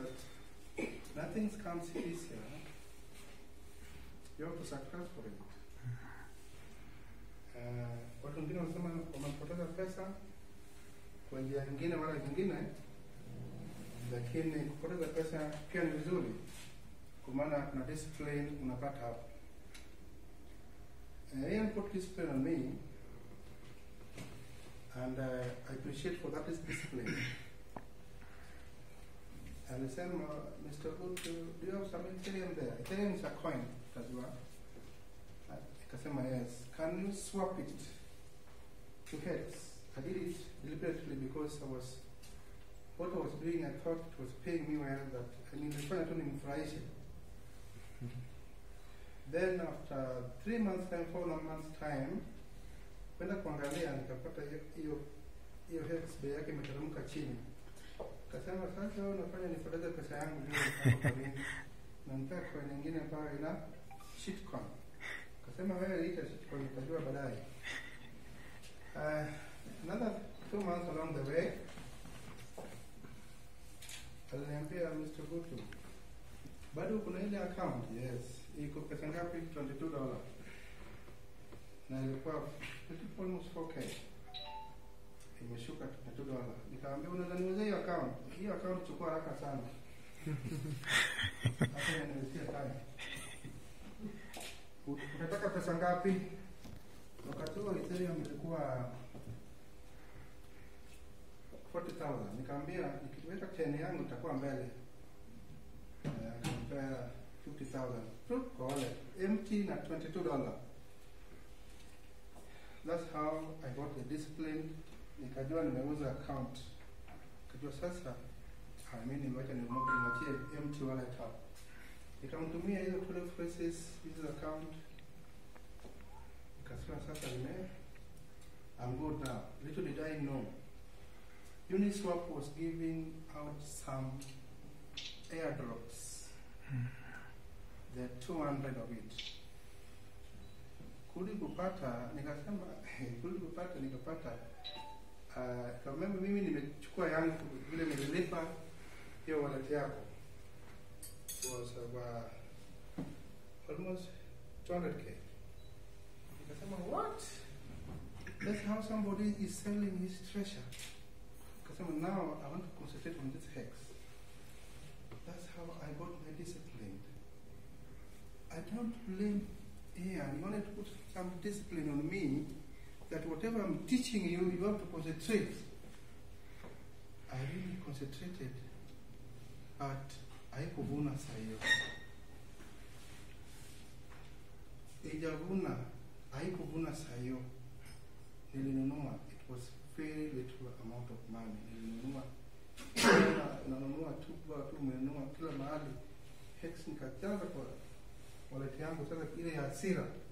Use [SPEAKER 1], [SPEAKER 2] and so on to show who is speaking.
[SPEAKER 1] that nothing comes easier. You have to sacrifice for it. Uh, watu wengine wanasema wamepoteza pesa kwa njia nyingine wala nyingine, lakini kupoteza pesa pia ni vizuri, kwa maana kuna discipline unapata hapo. Uh, Ian put discipline on me, and uh, I appreciate for that discipline. Alisema, Mr. Good, do you have some Ethereum there? Ethereum is a coin, utajua. Uh, Nikasema yes. Can you swap it to heads? I did it deliberately because I was what I was doing I thought it was paying me well that and nilifanya tu nimfurahishe. Then after three months time, four months time, kwenda kuangalia nikapata hiyo- hiyo hiyo heads bei yake imeteremka chini. Kasema sasa wewe unafanya nipoteze pesa yangu bila mpango kwa nini? Na nitaka coin nyingine ambayo ina shitcoin. Kasema wewe ita shitcoin utajua baadaye. Uh, another two months along the way aliniambia Mr. Gutu, bado kuna ile account? Yes. Iko pesa ngapi? 22 dollar. Na ilikuwa ilikuwa almost 4k. Imeshuka 22 dollar. Nikamwambia unaweza niwezea hiyo account? Hiyo account chukua haraka sana. Hata inaniwezea time. Ut- Unataka pesa ngapi? Wakati huo Ethereum ilikuwa 40,000. Nikamwambia nikiweka cheni yangu itakuwa mbele. Eh, Akampea 50,000. Tu kwa wallet. Empty na 22 dollar. That's how I got the discipline. Nikajua nimeuza account. Nikajua sasa ah, mimi nimewacha nimuombe niachie empty wallet hapo. Nikamtumia hizo 12 phrases hizo account. Nikasema sasa nime I'm good now. Little did I know. Uniswap was giving out some airdrops. There are 200 of it. Kuli kupata nikasema kuli kupata nikapata uh, kama mimi nimechukua yangu vile nililipa hiyo wallet yako was about almost 200k. Nikasema what? That's how somebody is selling his treasure. Kasema now I want to concentrate on this hex. That's how I got my discipline. I don't blame Ian. He wanted to put some discipline on me that whatever I'm teaching you, you have to concentrate. I really concentrated, but haikuvuna saa hiyo. Ijavuna, haikuvuna saa hiyo. Nilinunua, it was very little amount of money. Nilinunua Unaona, unanunua tu kwa tu umenunua kila mahali. Hex nikajaza kwa wallet yangu sasa ile ya hasira